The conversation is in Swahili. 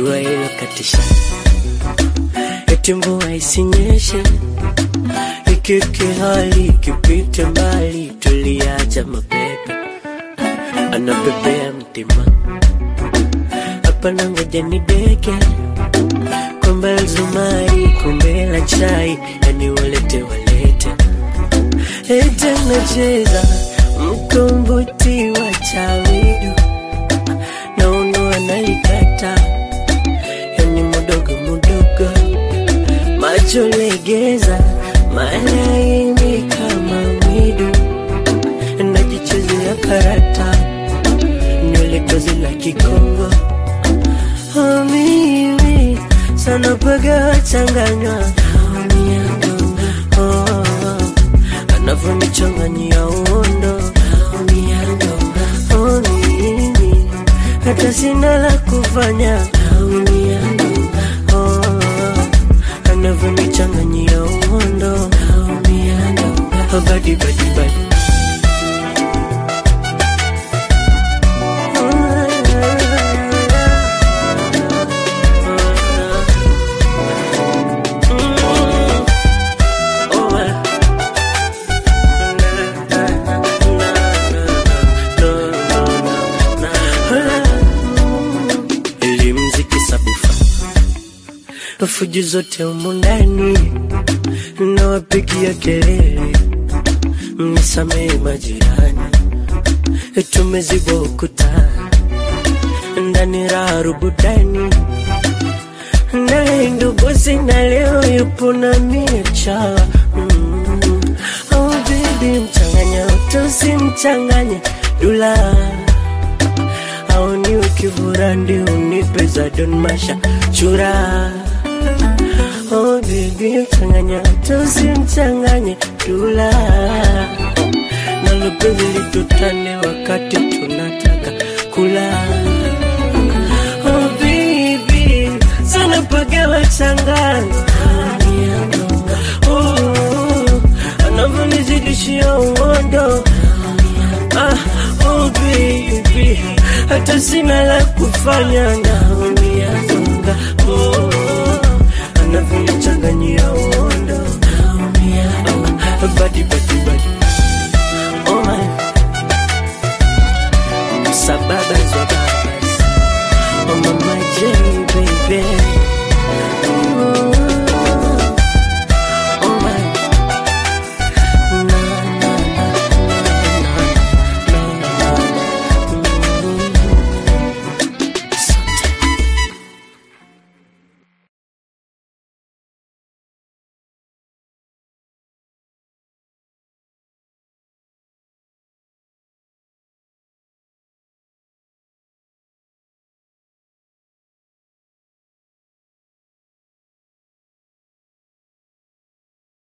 jua hilo katisha, eti mvua isinyeshe, ikike hali ikipite mbali, tuliacha mapepe anapepea mtima hapa na ngoja ni deke kombe la zumari, kombe la chai, yani walete walete ete nacheza mkombozi wa chawidu na uno analikata yani mudogo mudogo macho legeza malaini kama mwidu najichezea karata nywele tozi la kikongo Oh, mimi sana paga changanywa oh, anavyonichanganyia uondo oh, mimi hata sina la kufanya oh, anavyonichanganyia uondo oh, badi badi badi elimziki sabufa fujo zote humu ndani nawapigia kelele mnisamehe majirani tumezibwa ukuta ndani raha rubudani naye ndugu sina leo yupo na miecha mm. oh, baby mchanganya tusimchanganye dula au ni ukivurandi unipe za don masha chura oh, baby mchanganya tusimchanganye dula nalo penzi litutane wakati tunataka kula oh, baby sana pagawa changanya oh, anavyonizidishia uondo ah, oh, baby hata sina la kufanya naumia zonga oh, anavyonichanganyia uondo